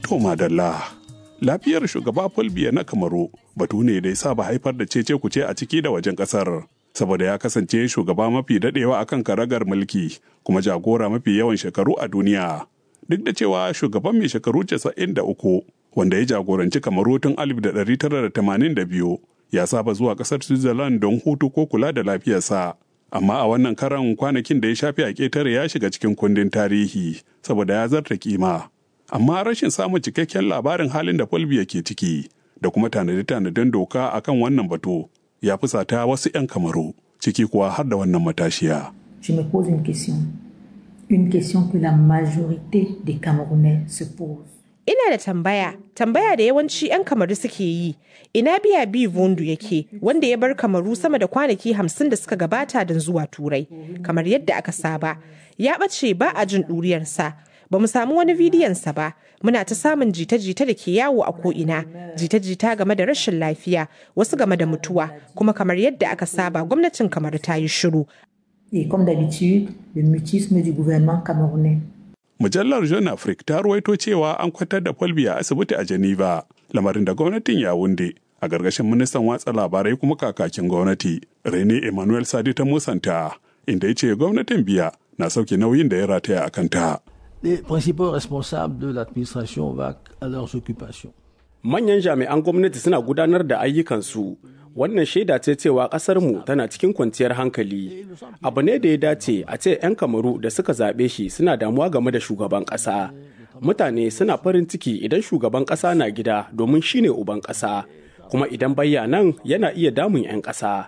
To madalla. Lafiyar shugaba Paul Biya na Kamaru batu ne da ya saba haifar da cece kuce a ciki da wajen kasar. Saboda ya kasance shugaba mafi dadewa akan karagar mulki kuma jagora mafi yawan shekaru a duniya. Duk da cewa shugaban mai shekaru 93 wanda ya jagoranci Kamaru tun 1982 ya saba zuwa kasar Switzerland don hutu ko kula da lafiyarsa. Amma a wannan karan kwanakin da ya shafi a ƙetare ya shiga cikin kundin tarihi saboda ya zarta kima. Amma rashin samun cikakken labarin halin da Fulbiya ke ciki da kuma tanade-tanaden doka akan wannan batu ya fusata wasu 'yan kamaru ciki kuwa har da wannan matashiya. Je me pose une question. Une question que la majorité des Camerounais se posent. Ina da tambaya, tambaya da yawanci 'yan kamaru suke yi. Ina biya bi vondu yake wanda ya bar kamaru sama da kwanaki hamsin da suka gabata don zuwa turai. Kamar yadda aka saba, ya ɓace ba a jin ɗuriyarsa. Ba mu samu wani bidiyonsa ba, muna ta samun jita-jita da ke yawo a ko'ina, jita-jita game da rashin lafiya, wasu game da mutuwa, kuma kamar yadda aka saba gwamnatin kamar ta yi shiru. Et comme d'habitude, le mutisme du gouvernement camerounais. Mujallar Jeune Afrique ta ruwaito cewa an kwatar da Folbi a asibiti a Geneva, lamarin da gwamnatin ya wunde a gargashin ministan watsa labarai kuma kakakin gwamnati, Rene Emmanuel Sadi ta musanta, inda ya ce gwamnatin biya na sauke nauyin da ya rataya a kanta. Les principaux responsables de l'administration vaquent à leurs occupations. Manyan jami'an gwamnati suna gudanar da ayyukansu. Wannan shaida ce cewa ƙasarmu tana cikin kwanciyar hankali. Abu ne da ya dace a ce 'yan kamaru da suka zaɓe shi suna damuwa game da shugaban ƙasa. Mutane suna farin ciki idan shugaban ƙasa na gida domin shine uban ƙasa. Kuma idan bayya nan yana iya damun 'yan ƙasa.